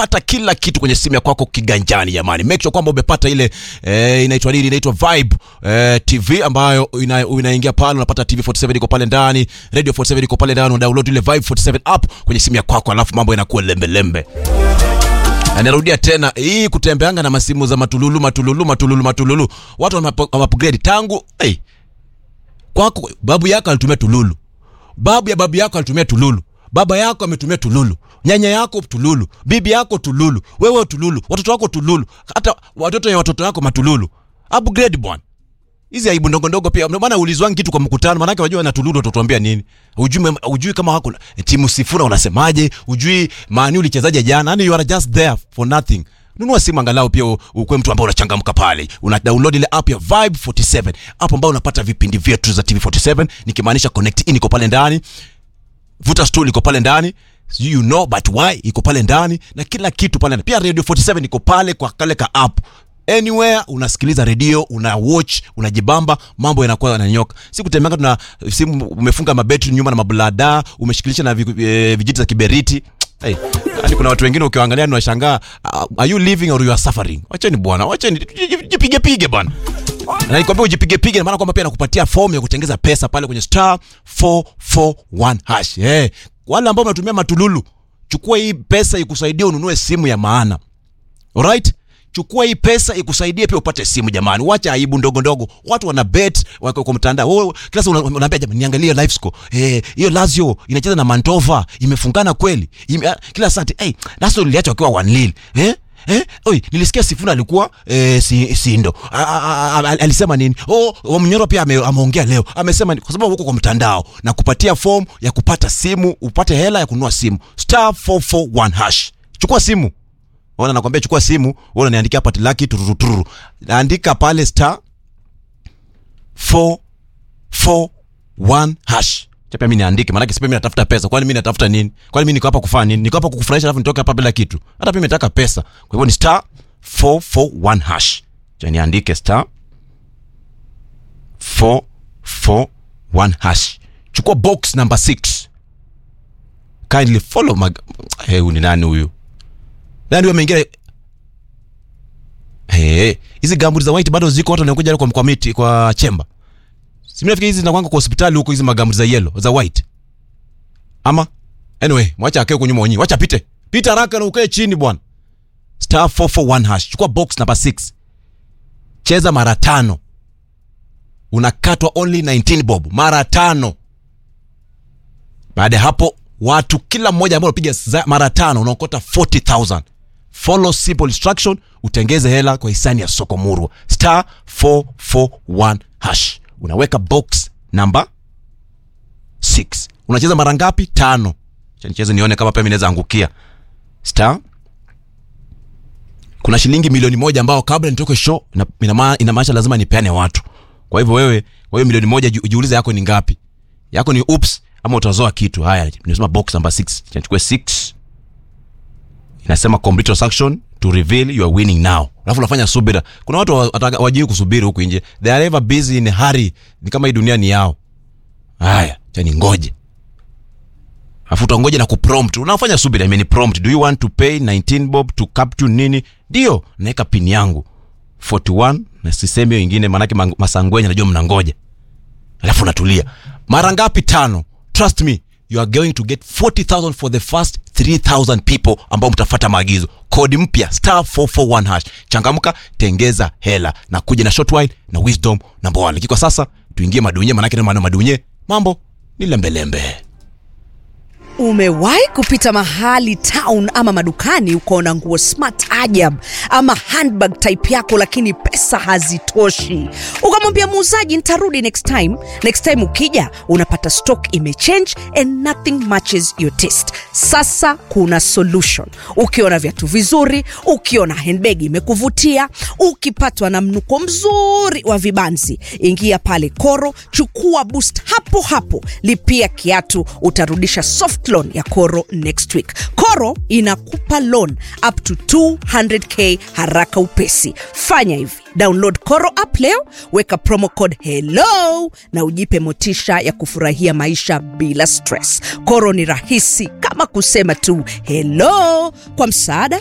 unapata kila kitu kwenye simu ya kwako kiganjani jamani make sure kwamba umepata ile eh, inaitwa nini inaitwa vibe eh, tv ambayo ina, unaingia pale unapata tv 47 iko pale ndani radio 47 iko pale ndani una download ile vibe 47 app kwenye simu ya kwako alafu mambo yanakuwa lembelembe na narudia tena hii kutembeanga na masimu za matululu matululu matululu matululu watu wamaupgrade tangu hey, kwako babu yako alitumia tululu babu ya babu yako alitumia tululu baba yako ametumia tululu nyanya yako tululu bibi yako tululu wewe tululu watoto wako tululu hata watoto ya watoto wako matululu upgrade bwana hizi aibu ndogo ndogo pia ndio maana ulizwangi kitu kwa mkutano maanake wajua na tululu utatuambia nini ujui, ujui kama wako timu sifura unasemaje ujui maani ulichezaje jana yani you are just there for nothing nunua simu angalau pia ukuwe mtu ambao unachangamka pale una download ile app ya vibe 47 app ambayo unapata vipindi vyetu za tv 47 nikimaanisha connect in iko pale ndani vuta stool iko pale ndani sijui you know but why iko pale ndani na kila kitu pale ndani pia radio 47 iko pale kwa kale ka app anywhere unasikiliza redio una watch unajibamba mambo yanakuwa yananyoka si kutembeanga tuna simu umefunga mabetri nyuma na mablada umeshikilisha na vi- eh, vijiti za kiberiti Hey, yani kuna watu wengine ukiwaangalia ni washangaa uh, are you living or you are suffering wacheni bwana wacheni jipige pige bwana na nikwambia ujipige pige maana kwamba pia nakupatia fomu ya kutengeza pesa pale kwenye star 441 hash hey, wale ambao mnatumia matululu chukua hii pesa ikusaidie ununue simu ya maana alright chukua hii pesa ikusaidie pia upate simu jamani wacha aibu ndogo ndogo watu wana bet wako kwa mtandao oh, kila siku una- unaambia jamani niangalie live score eh hiyo Lazio inacheza na Mantova imefungana kweli Ime, ah, kila saa ati, hey, Lazio iliacha wakiwa one nil eh Eh, oi, nilisikia Sifuna alikuwa eh, si, Sindo A- a- a- a- alisema nini? Oh, oh Mnyoro pia ame, ameongea leo amesema ni- kwa sababu uko kwa mtandao na kupatia form ya kupata simu upate hela ya kununua simu star 441 hash. Chukua simu ona nakwambia chukua simu wewe unaniandikia hapa laki tururuturu andika pale star 441 hash chapa mimi niandike maana sipe mimi natafuta pesa kwani mimi natafuta nini kwani mimi niko hapa kufanya nini niko hapa kukufurahisha alafu nitoke hapa bila kitu hata mimi nataka pesa kwa hivyo ni star 441 hash cha niandike star 441 hash chukua box number 6 kindly follow mag hey, huyu ni nani huyu nani huyu ameingia Hey, hizi gamburi za white bado ziko watu wanakuja kwa kwa miti kwa chemba. Si mimi nafikiri hizi zinakwanga kwa hospitali huko hizi magamburi za yellow za white. Ama anyway, mwacha akae huko nyuma wenyewe. Wacha pite. Pita haraka na ukae chini bwana. Star 441 hash. Chukua box number 6. Cheza mara tano. Unakatwa only 19 bob mara tano. Baada ya hapo watu kila mmoja ambao unapiga za- mara tano unaokota 40000 follow simple instruction utengeze hela kwa hisani ya soko murwa star 441 hash unaweka box namba 6 unacheza mara ngapi tano Acha nicheze nione kama pia mimi naweza angukia star kuna shilingi milioni moja ambao kabla nitoke show ina- ina ma- inamaanisha lazima nipeane watu kwa hivyo wewe kwa hiyo milioni moja ji- jiulize yako ni ngapi yako ni ups ama utazoa kitu haya nimesema box number 6 chachukue 6 inasema complete transaction to reveal you are winning now alafu unafanya subira kuna watu wa- wataka- wajui kusubiri huku nje they are ever busy in a hurry ni kama hii dunia ni yao haya chani ngoje afu utangoja na kuprompt unafanya subira imeni prompt do you want to pay 19 bob to capture nini ndio naweka pin yangu 41 na sisemi hiyo ingine maanake mang- masangwenye najua mnangoja alafu unatulia mara ngapi tano trust me you are going to get 40000 for the first 3000 people ambao mtafata maagizo kodi mpya star 441 hash changamka tengeza hela na kuja na short while na wisdom number one lakini kwa sasa tuingie madunye manake ndio maana madunye mambo ni lembelembe Umewahi kupita mahali town ama madukani ukaona nguo smart ajab ama handbag type yako, lakini pesa hazitoshi, ukamwambia muuzaji nitarudi next time. Next time ukija unapata stock imechange and nothing matches your taste. Sasa kuna solution. Ukiona viatu vizuri, ukiona handbag imekuvutia, ukipatwa na mnuko mzuri wa vibanzi, ingia pale Koro, chukua boost hapo hapo, lipia kiatu, utarudisha soft loan ya Koro next week. Koro inakupa loan up to 200k haraka upesi. Fanya hivi, download Koro app leo, weka promo code hello na ujipe motisha ya kufurahia maisha bila stress. Koro ni rahisi kama kusema tu hello. Kwa msaada